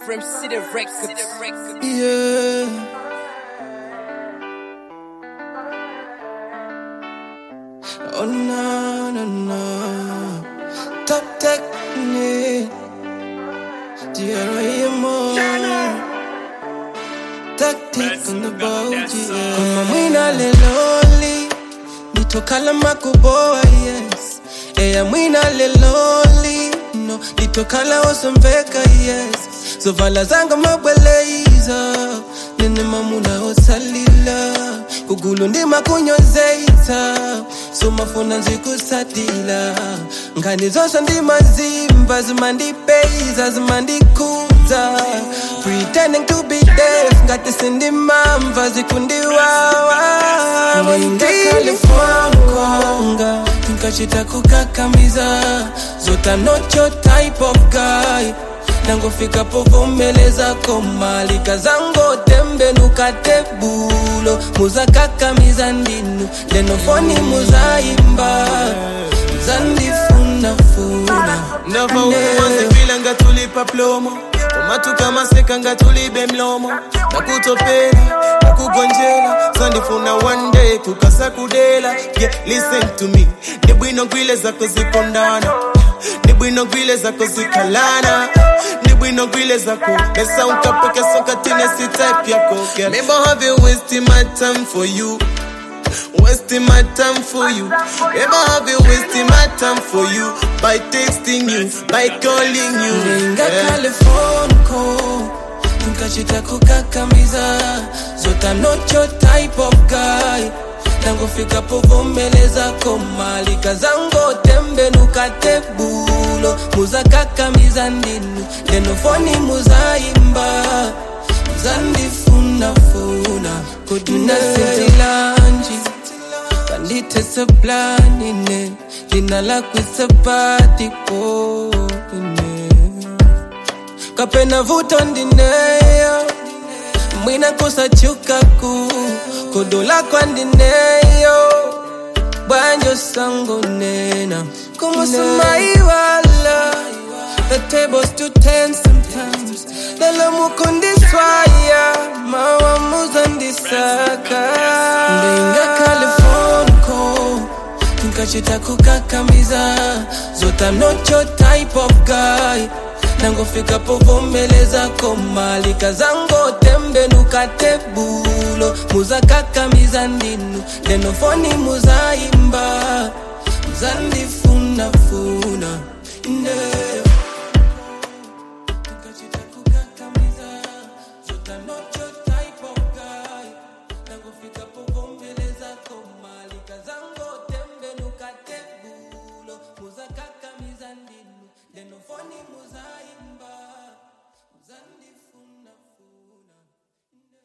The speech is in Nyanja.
From City Records. Yeah. Oh no no no. Top technique. G.R.A.M.O. Tactic on the boat, yeah. Kama mwina leloli. Nitokala makuboa, yes. Eya mwina leloli. No, nitokala osomveka, yes. So vala zanga mabweleza. Nene mamuna osalila. Kugulu ndima kunyozeita. So mafuna nzikusatila. Ngani zose ndimazimba. Zimandipeza, zimandikuza. Pretending to be deaf. Ngati sindimamva zikundiwawa. Ndilifonkonga. Nkachita kukakamiza. Zota not your type of guy nangofika povomeleza komalika zango tembe nukatebulo muzakakamiza ndinu lenofoni muzaimba zandifunafuna ndava ukumazivila ngatulipa plomo komatuka maseka ngatulibe mlomo nakutopela nakugonjela zandifuna one day kukasa kudela yeah, listen to me ndibwino gwile zako zikondana ndibwino gwile zako zikalana ndibwino gwile zako besa unkapokesa katine si type yako girl. Maybe I have you wasting my time for you wasting my time for you. Never have you wasting my time for you by texting you, by calling you. Ninga Yeah. California call Nkachita kukakamiza Zota not your type of guy Nangofika povomeleza komalika zango tembe nukatebulo muzakakamiza ndinu lenofoni muzaimba zandifunafuna kuduna sitilanji kanditesa planine lina lakwisapatipo kapena vuto ndineyo mwina kusachukaku kodola kwandineyo bwanjo sango nena kumusumaiwala the tables to ten sometimes lelo mukundiswaya mawamuzandisaka ndinga califonco nkachita kukakamiza zota not your type of guy nangofika povomeleza komalika zango tembe nukatebulo muzakakamiza ndinu lenofoni muzaimba muzandifunafuna yeah.